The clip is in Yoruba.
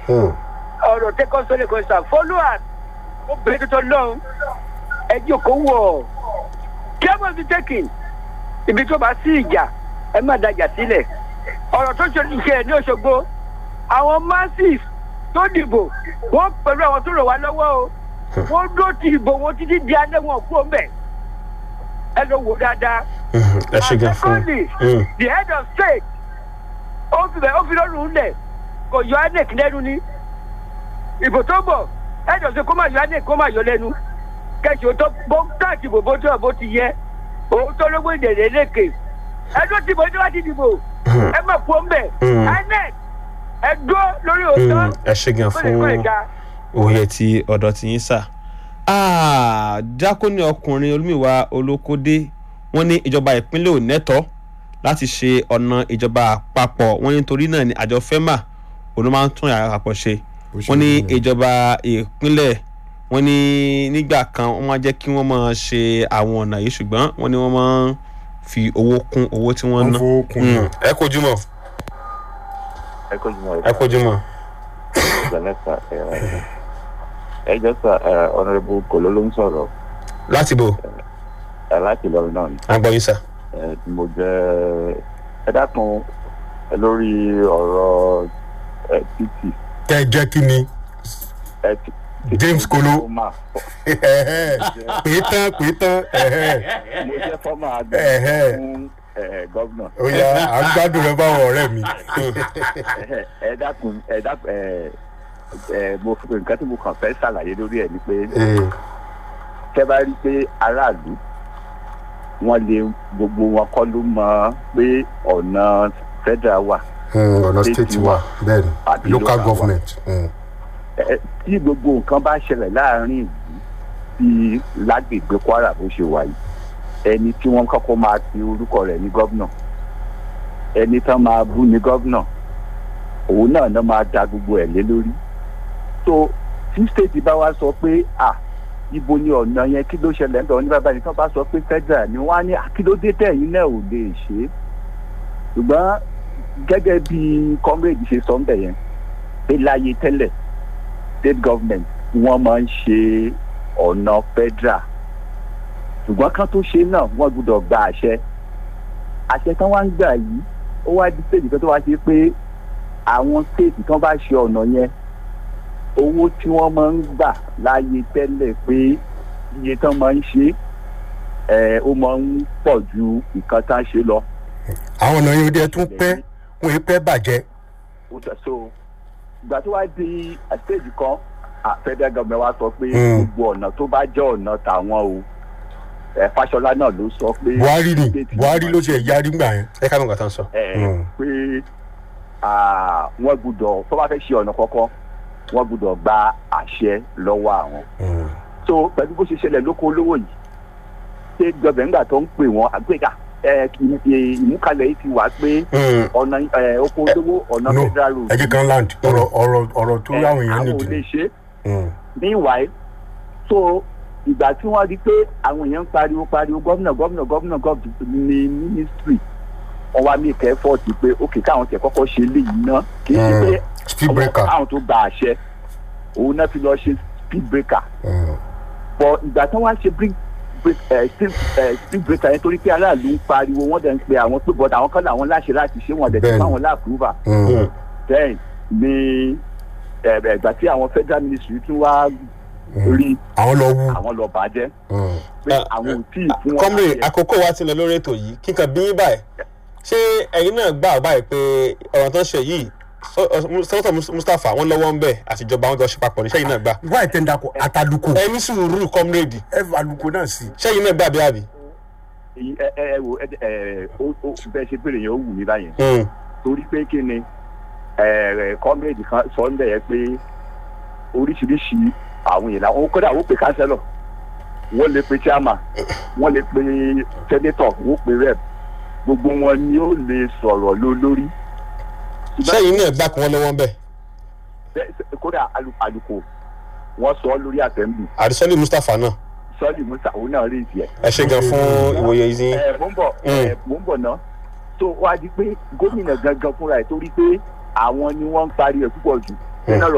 Hmm. ọ̀rọ̀ tẹ́kọ̀ sọ́lẹ̀ kan sà followers ó bẹ̀rẹ̀ tuntun lọ́hùn ẹ jókòó wọ̀ careful be taken ibi tó bá sí ìjà ẹ má dájà sílẹ̀ ọ̀rọ̀ tó ṣe ìṣe ní Òṣogbo àwọn masses tó dìbò wọ́n pẹ̀lú àwọn tó rò wá lọ́wọ́ o wọ́n dó ti ìbò wọn títí di alẹ́ wọn kú ọmọ ẹ̀ ẹ lọ wò dáadáa Mhm. ẹ ṣe gan fún secondly un. the head of state ó fi bẹ̀ ó fi lọ́rùn lẹ̀ kò yọ inec lẹ́nu ni ìbò tó bọ̀ head of state kó má yọ inec kó má yọ lẹ́nu kẹsì ó tó bó káàtì ìbò bó tó bó ti yẹ òun tó lówó ìdèrè lékè ẹ ló ti bò ẹ tó bá ti dìbò ẹ má kú ọmọ ẹ Mm. inec ẹ dúró lórí òótọ́ Mm, ẹ ṣe gan ó lè kọ́ fún ìjà. òye tí ọ̀dọ̀ ti yín sà. Ah, dákúnì ọkùnrin olúmiwá olókódé wọ́n ní ìjọba ìpínlẹ̀ ò nẹ́tọ́ láti ṣe ọ̀nà ìjọba àpapọ̀ wọ́n ní torí náà ni àjọ fẹ́mà òun ló máa ń tún yàrá àpapọ̀ ṣe Bó ṣe wọ́n ní rí nìyẹn. ìjọba ìpínlẹ̀ wọ́n ní nígbà kan wọ́n máa jẹ́ kí wọ́n máa ṣe àwọn ọ̀nà yìí ṣùgbọ́n wọ́n ní wọ́n máa ń fi owó kún owó tí wọ́n wọ́n ná. fowó kun Mm, náà. ẹ kojú mọ́ ẹ kó jùmọ̀ ẹ kojú mọ́. ìgbàlẹ́sà ẹ jọ sà ọ̀nàrẹ́bù kòló ló ń sọ̀rọ̀ láti bò ẹ láti lọ́rùn náà ni àgbọ̀ yín sà. ẹ tí mo jẹ́ ẹ dákun ẹ lórí ọ̀rọ̀ ẹ títì kẹ ẹ jẹ́ kí ni ẹ ti. James Kolo. mo máa fọ- pè é tán pè é tán mo jẹ́ fọ́mà àgbẹ̀ Ẹ̀hẹ́. fún ẹ, gọ́vnà ó yá à ń gbádùn rẹ báwọn ọ̀rẹ́ mi. Ẹ̀hẹ́, ẹ dákun ẹ dákun ẹ ẹ mo fún nǹkan tí mo kàn fẹ́ ṣàlàyé lórí ẹ̀ ni pé Eh, tẹ́ bá rí i pé aráàlú wọ́n lè gbogbo wọn kọ́ ló mọ̀ pé ọ̀nà federal wà mm, ọ̀nà State state wa. wa bẹ́ẹ̀ ni Àbí local local wa. government. mm. Ẹ, tí gbogbo nǹkan bá ṣẹlẹ̀ láàrin ìlú bíi lágbègbè kwara bó ṣe wà yìí ẹni tí wọ́n kọ́kọ́ máa pe orúkọ rẹ̀ ní gọ́vnà ẹni tán máa bú ní gọ́vnà òun náà náà máa da gbogbo ẹ̀ lé lórí so tí state bá wá sọ pé à ibo ni ọ̀nà yẹn kí ló ṣẹlẹ̀ ńbẹ̀ ní bàbá yìí tán bá sọ pé federal ni wọ́n á ní àkílódé tẹ̀yìn náà ò lè ṣe é ṣùgbọ́n gẹ́gẹ́ bí comrade ṣe sọ ńbẹ̀ yẹn pé láyé tẹ́lẹ̀ state government wọ́n máa ń ṣe ọ̀nà federal ṣùgbọ́n kan tó ṣe náà wọ́n gbọ́dọ̀ gba àṣẹ àṣẹ tán wá ń gbà yìí ó wá di state kan tó wá ṣe pé àwọn state tán bá ṣe ọ̀nà yẹn owó tí wọ́n máa ń gbà láyé tẹ́lẹ̀ pé iye tán máa ń ṣe ẹ̀ ó máa ń pọ̀ ju nǹkan tán ṣe lọ. àwọn ọ̀nà yẹn ó dé tún pẹ́ wọ́n yẹn pẹ́ bàjẹ́. ó sọ so ìgbà tó wá di stage kan ah, federal government wa sọ pé Mm. gbogbo ọ̀nà tó bá jẹ́ ọ̀nà tàwọn o ẹ Fáṣọlá náà ló sọ pé buhari ni state buhari ló máa ṣe yarí gbà yẹn. ẹ ká mọ̀ nǹkan tán sọ. ẹ Mm. pé ah, wọ́n gbọ́dọ̀ tó bá fẹ́ ṣe ọ̀nà kọ̀ọ̀kan wọ́n gbọ́dọ̀ gba àṣẹ lọ́wọ́ àwọn Mm. so pẹ̀lú bó ṣe ṣẹlẹ̀ lóko olówó yìí state government nígbà tó ń pè wọ́n àgbéga ẹ ì- ì- ìmúkalẹ̀ yìí ti wà pé Mm. ọ̀nà ẹ, oko olówó ọ̀nà no federal road ẹ jẹ́ kan land ọ̀rọ̀ ọ̀rọ̀ ọ̀rọ̀ tó ẹ, àwọn èèyàn àwọn ò lè nìdí. ṣe é Mm. meanwhile so ìgbà tí wọ́n rí pé àwọn èèyàn ń pariwo pariwo gómìnà gómìnà gómìnà gómìnà ní ministry wọ́n wá ní kẹ́fọ́ọ̀tì pé ókè káwọn tẹ̀ kọ́kọ́ ṣe léyìí ná kì í ṣe Mm. pé speed breaker. káwọn tó gba àṣẹ òun náà fi lọ ṣe speed breaker Mm. but ìgbà tí wọ́n á ṣe break break ẹ speed ẹ speed breaker yẹn torí pé aráàlú ń pariwo wọ́n dẹ̀ ń pe àwọn pé bọ́dà àwọn kan làwọn láṣẹ láti ṣe wọ́n dẹ̀ ti Bẹ́ẹ̀ni. fáwọn láàpúrúbà Mm. then ni ẹ, ẹ, ìgbà tí àwọn federal ministry tún wá rí àwọn lọ wú. àwọn lọ bàjẹ́ Mm. pé Ah, àwọn ò tí ì fún wọn kọ́mìrì láṣẹ. àkókò wa ti lọ lórí ètò yìí kíkan bí yín báyìí ṣé ẹ̀yin náà gbà báyìí pé ọ̀rọ̀ tó ń ṣe yìí sọ́tọ̀ mustapha wọn lọ́wọ́ ń bẹ̀ àtijọba wọn jọ ṣe papọ̀ ní sẹ́yìn náà gbà wá ìtẹ́ndà kọ ataluko ẹ ní sùúrù kọ́mìrì ẹ fa aluko náà sí. sẹ́yìn náà gbà bí àbí. èyí ẹ ẹ ẹ wo ẹ ẹ ó ó bẹ́ẹ̀ ṣe pé èèyàn ó wù mí báyẹn Mm. torí pé kí ni ẹ ẹ kọ́mẹ́ẹ̀dì kan sọ ń bẹ̀ yẹn pé oríṣiríṣi àwọn èèyàn àwọn kódà wọ́n pe kánsẹ́lọ̀ wọ́n lè pe chairman wọ́n lè pe senator wọ́n pe rep gbogbo wọn ni ó lè sọ̀rọ̀ ló lórí. sẹ́yìn náà gbà kí wọ́n lọ́wọ́ ń bẹ̀ Bẹ́ẹ̀ ṣe- kódà alu- àlùkò wọ́n sọ ọ́ lórí assembly àdìsọ́lì mustapha náà sọ́ọ̀lì musa òun náà rí ìdí ẹ̀. ẹ ṣe gan fún ìwòye yìí. ẹ mò ń bọ̀ ẹ mò ń bọ̀ ná tó wá di pé gómìnà gangan fúnra ẹ̀ torí pé àwọn ni wọ́n ń parí ẹ̀ púpọ̀ jù nínú ọ̀rọ̀